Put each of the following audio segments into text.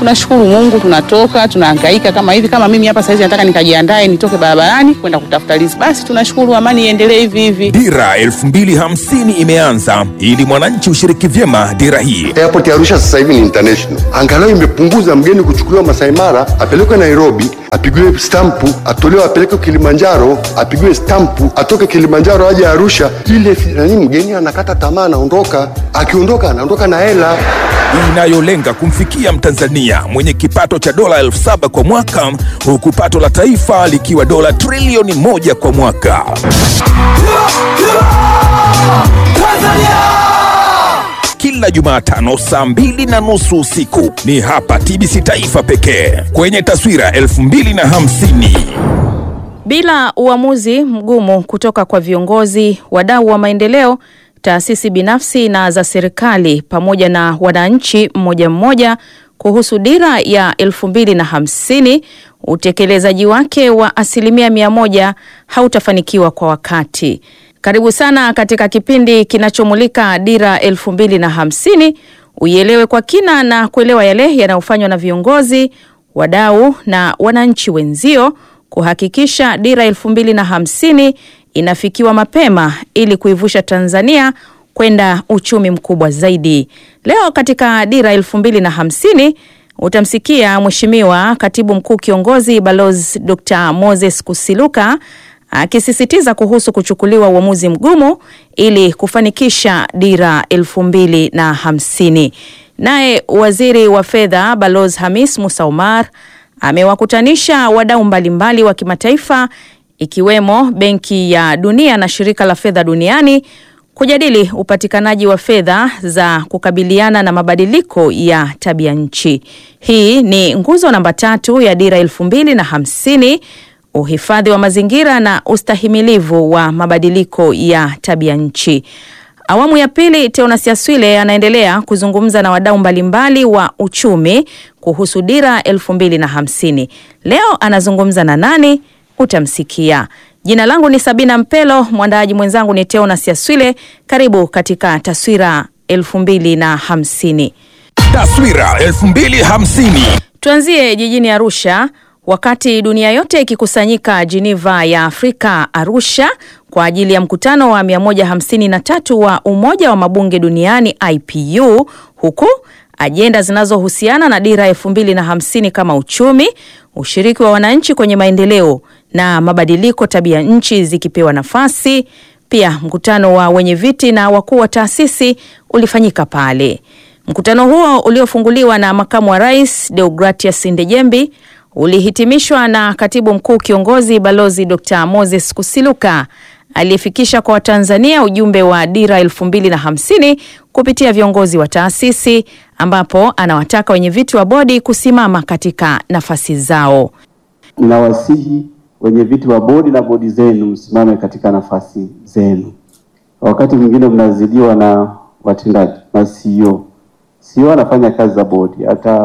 tunashukuru Mungu, tunatoka tunahangaika kama hivi. Kama mimi hapa saizi nataka nikajiandae nitoke barabarani kwenda kutafuta riziki, basi tunashukuru, amani iendelee hivi hivi. Dira 2050 imeanza ili mwananchi ushiriki vyema dira hii. Airport ya Arusha sasa hivi ni international, angalau imepunguza mgeni kuchukuliwa Masai Mara apelekwe Nairobi apigiwe stampu atolewe apelekwe Kilimanjaro apigiwe stampu atoke Kilimanjaro aje Arusha. Ile nani, mgeni anakata tamaa, anaondoka. Akiondoka anaondoka na hela inayolenga kumfikia Mtanzania mwenye kipato cha dola elfu saba kwa mwaka huku pato la taifa likiwa dola trilioni moja kwa mwaka. Kila Jumatano saa mbili na nusu usiku ni hapa TBC Taifa pekee kwenye taswira elfu mbili na hamsini. Bila uamuzi mgumu kutoka kwa viongozi, wadau wa maendeleo, taasisi binafsi na za serikali pamoja na wananchi mmoja mmoja kuhusu dira ya elfu mbili na hamsini, utekelezaji wake wa asilimia mia moja hautafanikiwa kwa wakati. Karibu sana katika kipindi kinachomulika dira elfu mbili na hamsini, uielewe kwa kina na kuelewa yale yanayofanywa na viongozi, wadau na wananchi wenzio kuhakikisha dira elfu mbili na hamsini inafikiwa mapema ili kuivusha Tanzania kwenda uchumi mkubwa zaidi. Leo katika dira elfu mbili na hamsini utamsikia Mheshimiwa Katibu Mkuu Kiongozi Balozi Dr. Moses Kusiluka akisisitiza kuhusu kuchukuliwa uamuzi mgumu ili kufanikisha dira elfu mbili na hamsini. Naye Waziri wa Fedha Balozi Hamis Musa Omar amewakutanisha wadau mbalimbali wa kimataifa ikiwemo Benki ya Dunia na Shirika la Fedha Duniani kujadili upatikanaji wa fedha za kukabiliana na mabadiliko ya tabia nchi. Hii ni nguzo namba tatu ya dira elfu mbili na hamsini, uhifadhi wa mazingira na ustahimilivu wa mabadiliko ya tabia nchi. Awamu ya pili, Teonas Yaswile anaendelea kuzungumza na wadau mbalimbali wa uchumi kuhusu dira elfu mbili na hamsini. Leo anazungumza na nani? Utamsikia. Jina langu ni Sabina Mpelo, mwandaaji mwenzangu ni Teonas Yaswile. Karibu katika taswira elfu mbili na hamsini. Taswira 2050. Tuanzie jijini Arusha. Wakati dunia yote ikikusanyika Geneva ya Afrika Arusha kwa ajili ya mkutano wa 153 wa Umoja wa Mabunge Duniani IPU, huku ajenda zinazohusiana na dira elfu mbili na hamsini kama uchumi, ushiriki wa wananchi kwenye maendeleo na mabadiliko tabia nchi zikipewa nafasi. Pia mkutano wa wenye viti na wakuu wa taasisi ulifanyika pale. Mkutano huo uliofunguliwa na makamu wa rais Deogratias Ndejembi ulihitimishwa na katibu mkuu kiongozi Balozi Dr. Moses Kusiluka aliyefikisha kwa Watanzania ujumbe wa dira elfu mbili na hamsini kupitia viongozi wa taasisi ambapo anawataka wenye viti wa bodi kusimama katika nafasi zao. Ninawasihi wenye viti wa bodi na bodi zenu msimame katika nafasi zenu. Wakati mwingine mnazidiwa na watendaji na CEO. CEO anafanya kazi za bodi,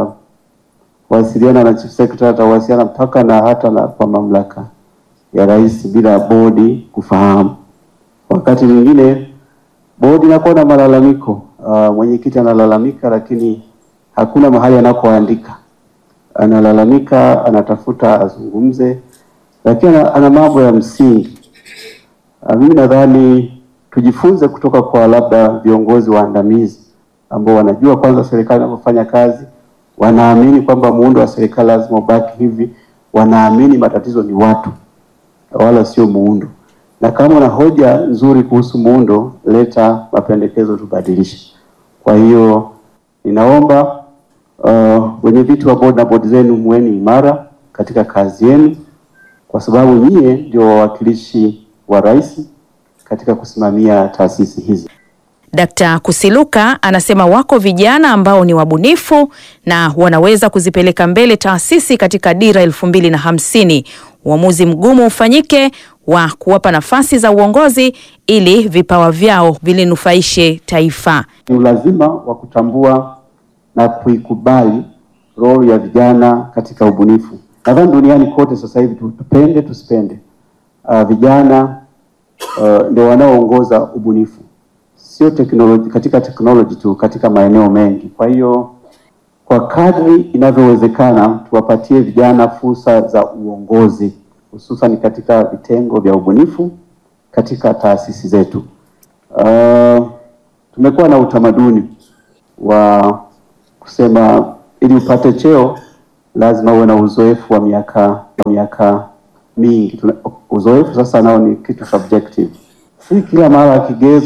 atawasiliana na chief secretary, atawasiliana mpaka na hata na kwa mamlaka ya rais bila bodi kufahamu. Wakati mwingine bodi inakuwa na malalamiko, uh, mwenyekiti analalamika, lakini hakuna mahali anakoandika. Analalamika, anatafuta azungumze, lakini ana, ana mambo ya msingi. Uh, mimi nadhani tujifunze kutoka kwa labda viongozi waandamizi ambao wanajua kwanza serikali inavyofanya kazi, wanaamini kwamba muundo wa serikali lazima ubaki hivi, wanaamini matatizo ni watu wala sio muundo. Na kama una hoja nzuri kuhusu muundo, leta mapendekezo tubadilishe. Kwa hiyo ninaomba uh, wenye viti wa bodi na bodi zenu muweni imara katika kazi yenu, kwa sababu nyie ndio wawakilishi wa rais katika kusimamia taasisi hizi. Dkt. Kusiluka anasema wako vijana ambao ni wabunifu na wanaweza kuzipeleka mbele taasisi katika dira elfu mbili na hamsini. Uamuzi mgumu ufanyike wa kuwapa nafasi za uongozi ili vipawa vyao vilinufaishe taifa. Ni ulazima wa kutambua na kuikubali role ya vijana katika ubunifu. Nadhani duniani kote sasa hivi tupende tusipende, uh, vijana uh, ndio wanaoongoza ubunifu sio teknoloji, katika teknoloji tu, katika maeneo mengi. Kwa hiyo kwa kadri inavyowezekana tuwapatie vijana fursa za uongozi hususan katika vitengo vya ubunifu katika taasisi zetu. Uh, tumekuwa na utamaduni wa kusema ili upate cheo lazima uwe na uzoefu wa miaka miaka mingi. Tuna- Uzoefu sasa nao ni kitu subjective, si kila mara kigezo